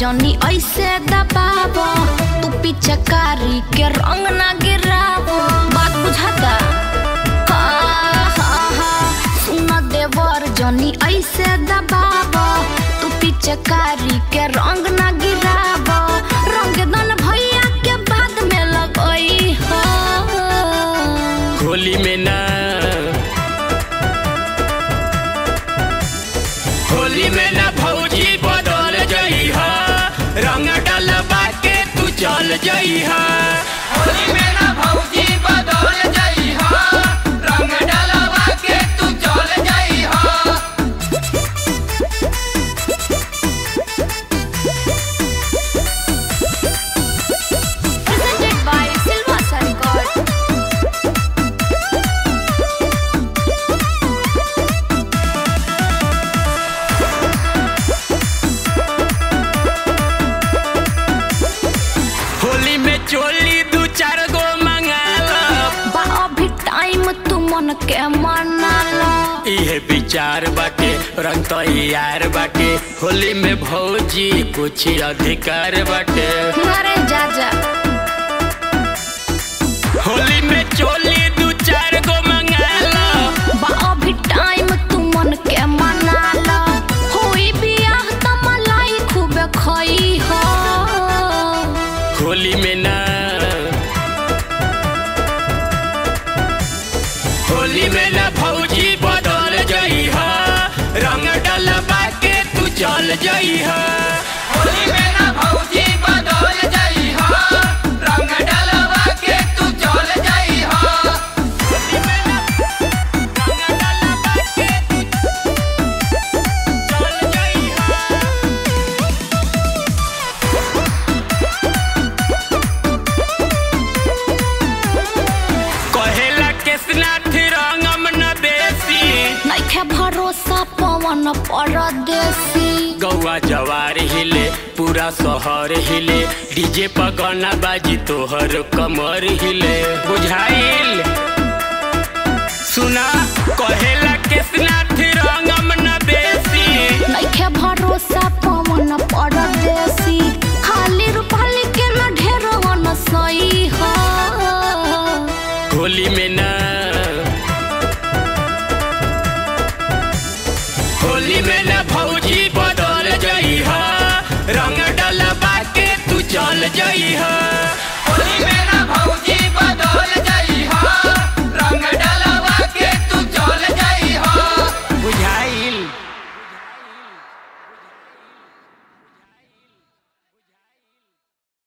जनी ऐसे दबाव तू पिचकारी के रंग ना गिराव बात बुझाता हाँ, हाँ, हाँ, सुन देवर जनी ऐसे दबाव तू पिचकारी के रंग ना गिराव रंग दन भैया के बाद में लगई हो होली में ना होली में ना भौजी बदल जई हा रंग डलबा के तू चल जई हा होली में ना भौजी बदल जई हा रंग डलबा के तू चल जई हा presented by Silva Record. Holi में चोली दू चार गो मंगाला बा अभी टाइम तू मन के मना लो इहे विचार बाटे रंग तो यार बाटे होली में भौजी कुछ अधिकार बाटे अरे जा जा होली में चोली दू चार गो मंगाला बा अभी टाइम तू मन के मना लो होई बियाह त मलाई खूबे खई हो होली में ना होली में ना भौजी बदल जई हा रंग डलबा के तू चल जई हा होली में ना भौजी बदल जई हा रंग डलबा के तू चल जई हा होली में ना रंग डलबा के तू चल जई हा कहेला कृष्णाथ रंगम न बेसी नइखे भरोसा पवन परदेसी गौआ जवार हिले पूरा शहर हिले डीजे पर गाना बाजी तोहर कमर हिले बुझाइल सुना